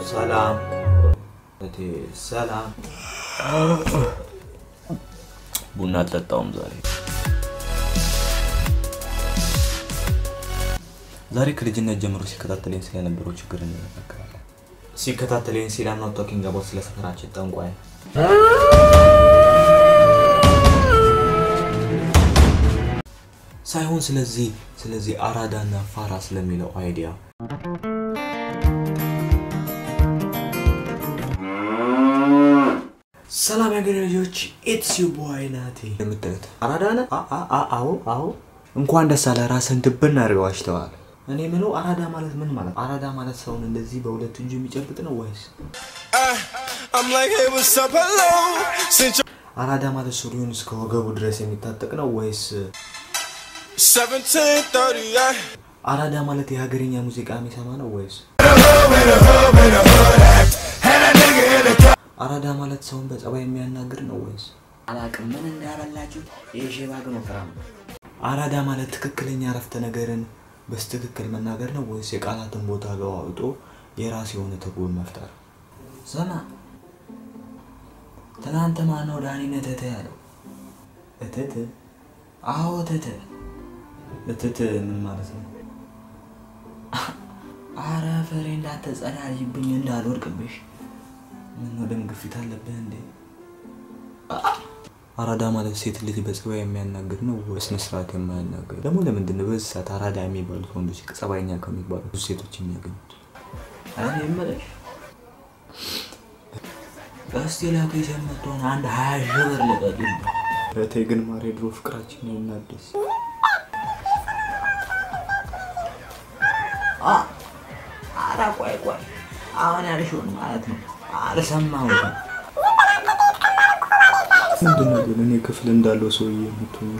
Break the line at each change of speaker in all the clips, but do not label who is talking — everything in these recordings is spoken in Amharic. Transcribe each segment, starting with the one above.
ሰላም እቴ ሰላም። ቡና አልጠጣውም ዛሬ። ዛሬ ከልጅነት ጀምሮ ሲከታተለኝ ስለነበረው ችግር እንነጋገራለን። ሲከታተለኝ ሲል አም ኖት ቶኪንግ አባውት ስለ ሰፈራችን ጠንቋይ ሳይሆን ስለዚህ ስለዚህ አራዳና ፋራ ስለሚለው አይዲያ ሰላም ያገሬ ልጆች ኢትስ ዩ ቦይ ናቲ የምታዩት አራዳ ነህ? አ- አ- አ- አዎ አዎ እንኳን ደስ አለ ራስን ድብን አድርገው አሽተዋል እኔ ምለው አራዳ ማለት ምን ማለት አራዳ ማለት ሰውን እንደዚህ በሁለት እጁ የሚጨብጥ ነው ወይስ
I'm like, hey, what's up? Hello. Since you're
አራዳ ማለት ሱሪውን እስከ ወገቡ ድረስ የሚታጠቅ ነው ወይስ
1730, yeah.
አራዳ ማለት የሀገርኛ ሙዚቃ የሚሰማ ነው ወይስ አራዳ ማለት ሰውን በጸባይ የሚያናግር ነው ወይስ
አላቅም ምን እንዳበላችሁ የሼባ ግን ወፍራም ነው።
አራዳ ማለት ትክክለኛ አረፍተ ነገርን በስትክክል መናገር ነው ወይስ የቃላትን ቦታ ገዋውጦ የራስ የሆነ ትርጉም መፍጠር?
ስማ ትናንት ማነው ዳኒን እትት ያለው?
እትት
አዎ እትት።
እትት ምን ማለት ነው?
አረ ፍሬ እንዳትጸዳጅብኝ እንዳልወድቅብሽ።
ምን ደም ግፊት አለብህ እንዴ? አራዳ ማለት ሴት ልጅ በጸባይ የሚያናግር ነው ወይስ ስነስርዓት የማያናግር? ደግሞ ለምንድን ነው በዚህ ሰዓት አራዳ የሚባሉት ወንዶች ጸባይኛ ከሚባሉ ብዙ ሴቶች የሚያገኙት?
እኔ የምልሽ እስቲ ላኩ የሰመቷን አንድ ሀያ ሺህ ብር ልቀቂኝ።
እቴ ግን ማሬ ድሮ ፍቅራችን እናድስ።
አ- አረ ቆይ ቆይ አሁን ያልሽውን ማለት ነው አልሰማሁትም።
ምንድን ነው ግን እኔ ክፍል እንዳለው ሰውዬ የምትሆኙ?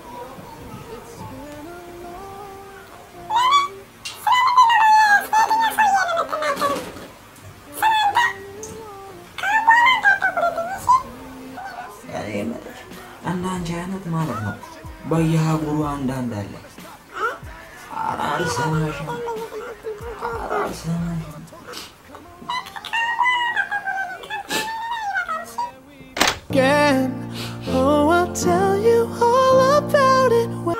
እኔ የምልሽ እንዳንቺ አይነት ማለት ነው በየሀገሩ አንዳንድ አለ። ኧረ አልሰማሽም፣ ኧረ አልሰማሽም።
Again. Oh, I'll tell you all about it when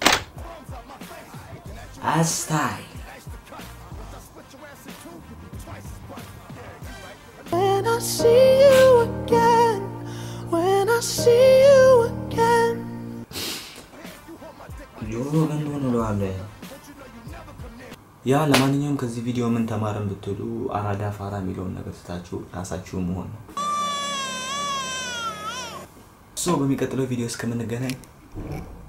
አስታይ
When I see you again, when I see you again.
ጆሮ ገንዶ እንለዋለን።
ያ ለማንኛውም ከዚህ ቪዲዮ ምን ተማረን ብትሉ አራዳ ፋራ የሚለውን ነገር ትታችሁ ራሳችሁ መሆን ነው። ሶ በሚቀጥለው ቪዲዮ እስከምንገናኝ